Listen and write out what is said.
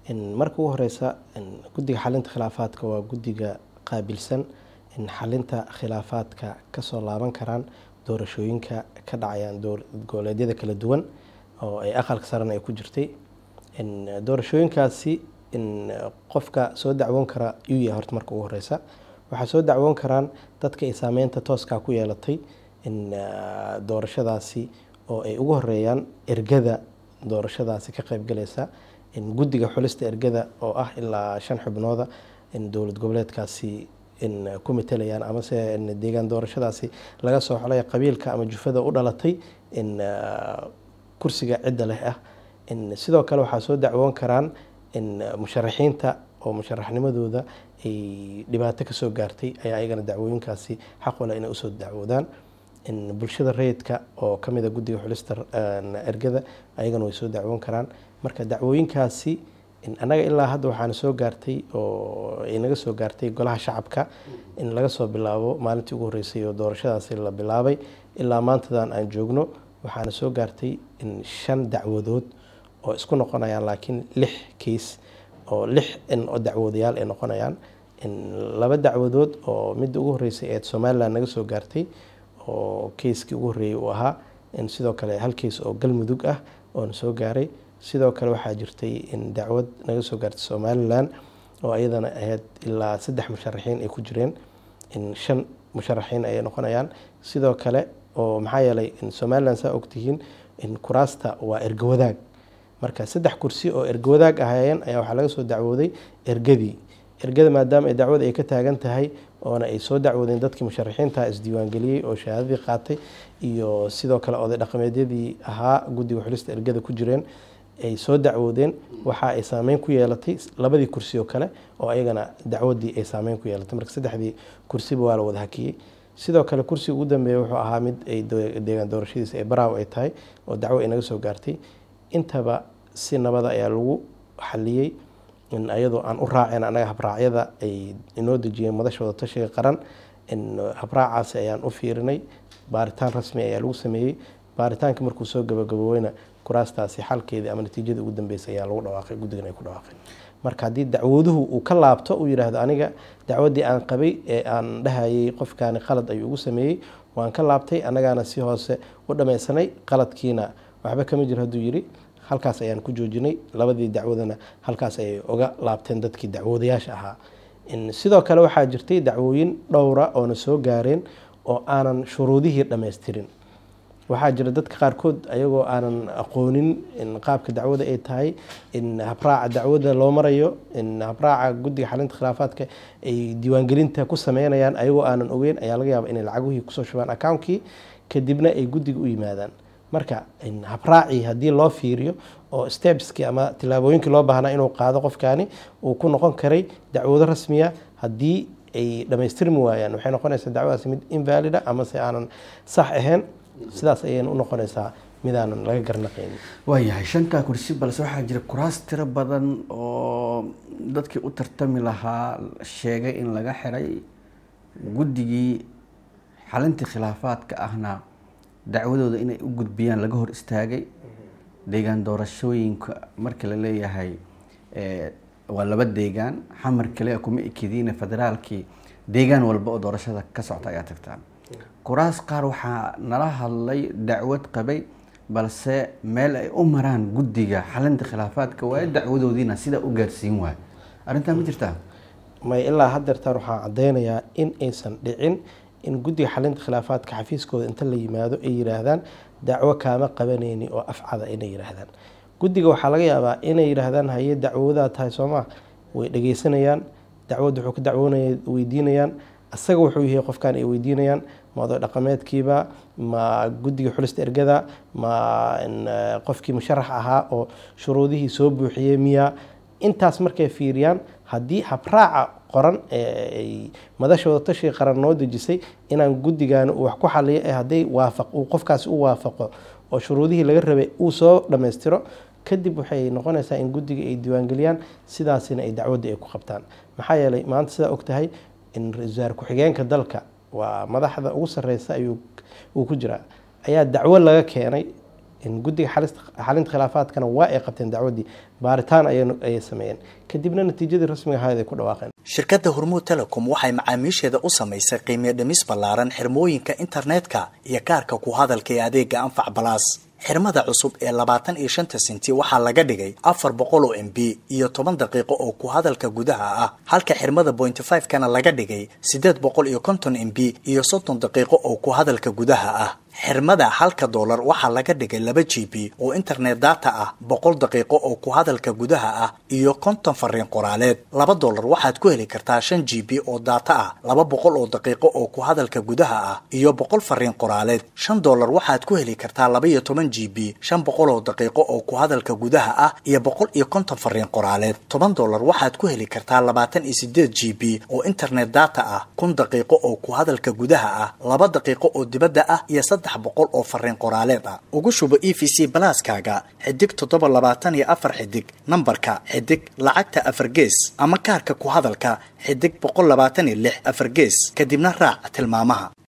marka ugu horeysa guddiga xalinta khilaafaadka waa guddiga qaabilsan in xalinta khilaafaadka kasoo laaban karaan doorashooyinka ka dhacayaan goboleedyada kala duwan oo ay aqalka sarena ay ku jirtay doorashooyinkaasi qofka soo dacwoon kara yuu yahay horta marka ugu horeysa waxaa soo dacwoon karaan dadka ay saameynta tooskaa ku yeelatay doorashadaasi oo ay ugu horeeyaan ergada doorashadaasi ka qeybgalaysa guddiga xulista ergada oo ah ilaa shan xubnooda dowlad goboleedkaasi ku matelayaan amase deegaan doorashadaasi laga soo xolay qabiilka ama jufada u dhalatay kursiga cidda leh ah sidoo kale waxaa soo dacwoon karaan musharaxiinta oo musharaxnimadooda ay dhibaato kasoo gaartay ayaa ayagana dacwooyinkaasi xaq wala inay usoo dacwoodaan bulshada rayidka oo kamid a guddiga xulista ergada ayagana way soo dacwoon karaan marka dacwooyinkaasi annaga ilaa hadda waxaana soo gaartay oo ay naga soo gaartay golaha shacabka in laga soo bilaabo maalintii ugu horreysay oo doorashadaasi la bilaabay ilaa maantadan aan joogno waxaana soo gaartay shan dacwadood oo isku noqonayaan laakiin lix keys oo lix oo dacwoodayaal ay noqonayaan laba dacwadood oo midda ugu horreysay ee somalilan naga soo gaartay oo keyskii ugu horreeyey uu ahaa sidoo kale hal keys oo galmudug ah oona soo gaaray sidoo kale waxaa jirtay in dacwad naga soo gaartay somalilan oo iyadana ahayd ilaa saddex musharaxiin ay ku jireen shan musharaxiin ayay noqonayaan sidoo kale oo maxaa yeelay somalilan saa ogtihiin kuraasta waa ergawadaag marka saddex kursi oo ergawadaag ahaayeen ayaa waxaa laga soo dacwooday ergadii ergada maadaama ay dacwada ay ka taagan tahay oona ay soo dacwoodeen dadkii musharaxiinta isdiiwaangeliyey oo shahaadadii qaatay iyo sidoo kale oday dhaqameedyadii ahaa guddiga xulista ergada ku jireen ay soo dacwoodeen waxa ay saameyn ku yeelatay labadii kursi oo kale oo ayagana dacwadii ay saameyn ku yeelatay marka saddexdii kursiba waa la wada hakiyey sidoo kale kursiga ugu dambeeya wuxuu ahaa mid ay deegaan doorashadiisa ee baraaw ay tahay oo dacwo ay naga soo gaartay intaba si nabada ayaa lagu xaliyey ayadoo aan u raaceen anaga habraacyada ay inoo dejiyeen madasha wada tashiga qaran habraacaasi ayaan u fiirinay baaritaan rasmi ayaa lagu sameeyey baaritaanka markuu soo gabagaboweyna kuraastaasi xalkeedii ama natiijadii ugu dambeysay ayaa lagu dhawaaqay guddigan ay ku dhawaaqeen marka haddii dacwaduhu uu ka laabto uu yidhaahdo aniga dacwaddii aan qabay ee aan dhahayay qofkaani qalad ayuu ugu sameeyey waan ka laabtay annagaana si hoose u dhammaysanay qaladkiina waxba kama jiro hadduu yidhi halkaas ayaan ku joojinay labadii dacwadana halkaas ayay uga laabteen dadkii dacwoodayaasha ahaa sidoo kale waxaa jirtay dacwooyin dhowra oona soo gaareen oo aanan shuruudihii dhammaystirin waxaa jira dadka qaarkood ayagoo aanan aqoonin qaabka dacwada ay tahay in habraaca dacwada loo marayo in habraaca guddiga xalinta khilaafaadka ay diiwaangelinta ku sameynayaan ayagoo aanan ogeyn ayaa laga yaaba inay lacagihii kusoo shubaan accounkii kadibna ay guddiga u yimaadaan marka habraacii haddii loo fiiriyo oo stepskii ama tillaabooyinkii loo baahnaa inuu qaado qofkaani uu ku noqon karay dacwado rasmiya haddii ay dhammaystirmi waayaan waxay noqonaysaa dacwadaasi mid invalida ama se aanan sax ahayn sidaas ayayna u noqonaysaa midaanan laga garnaqaynin waayahay shantaa kursi balse waxaa jira kuraas tiro badan oo dadkii u tartami lahaa sheegay in laga xiray guddigii xalintii khilaafaadka ahna dacwadooda inay u gudbiyaan laga hor istaagay deegaan doorashooyinka marka la leeyahay waa laba deegaan xamar kale kuma ekediina federaalkii deegaan walba oo doorashada ka socta ayaa tagtaan kuraas qaar waxaa nala hadlay dacwad qabay balse meel ay u maraan guddiga xalinta khilaafaadka waaye dacwadoodiina sidaa u gaarsiin waayo arrintaa ma jirtaa may ilaa haddeertaan waxaan caddeynayaa in aysan dhicin in guddiga xalinta khilaafaadka xafiiskooda inta la yimaado ay yidhaahdaan dacwo kaama qabanayni oo afcada inay yidhaahdaan guddiga waxaa laga yaabaa inay yidhaahdaan haye dacwoodaa tahay soomaa way dhegeysanayaan dacwad wuxuu ka dacwoonaya weydiinayaan asaga wuxuu yahay qofkan ay weydiinayaan ma oday dhaqameedkiiba ma guddiga xulista ergada ma qofkii musharax ahaa oo shuruudihii soo buuxiyey miya intaas markay fiiriyaan haddii habraaca qoran ee madashooda tashiga qaran noo dejisay inaan guddigaani uu wax ku xaliyo ee hadday waafaq uu qofkaasi u waafaqo oo shuruudihii laga rabay uu soo dhammaystiro kadib waxay noqonaysaa in guddiga ay diiwaangeliyaan sidaasina ay dacwadda ay ku qabtaan maxaa yeelay maanta sidaa og tahay in ra-iisul wasaare ku-xigeenka dalka waa madaxda ugu sarreysa ayuu uu ku jiraa ayaa dacwo laga keenay guddiga xalinta khilaafaadkana waa ay qabteen dacwaddii baaritaan ayay sameeyeen kadibna natiijadii rasmiga ahayd ay ku dhawaaqeen shirkadda hormuud telecom waxay macaamiisheeda u samaysay qiimiyo dhimis ballaaran xirmooyinka internetka iyo kaarka ku hadalka ee adeega anfac balaas xirmada cusub ee labaatan iyo shanta senti waxaa laga dhigay afar boqol oo m b iyo toban daqiiqo oo ku hadalka gudaha ah halka xirmada pointy five kana laga dhigay siddeed boqol iyo konton m b iyo soddon daqiiqo oo ku hadalka gudaha ah xirmada halka doolar waxaa laga dhigay laba g b oo internet data ah boqol daqiiqo oo ku hadalka gudaha ah iyo konton fariin qoraaleed laba doolar waxaad ku heli kartaa shan g b oo data ah laba boqol oo daqiiqo oo ku hadalka gudaha ah iyo boqol fariin qoraaleed shan doolar waxaad ku heli kartaa laba iyo toban g b shan boqol oo daqiiqo oo ku hadalka gudaha ah iyo boqol iyo konton fariin qoraaleed toban doolar waxaad ku heli kartaa labaatan iyo sideed g b oo internet data ah kun daqiiqo oo ku hadalka gudaha ah laba daqiiqo oo dibadda ah iyo saddex boqol oo fariin qoraaleed ah ugu shubo e v c balaaskaaga xidig toddoba labaatan iyo afar xidig nambarka xidig lacagta afar gees ama kaarka ku hadalka xidig boqol labaatan iyo lix afar gees kadibna raac tilmaamaha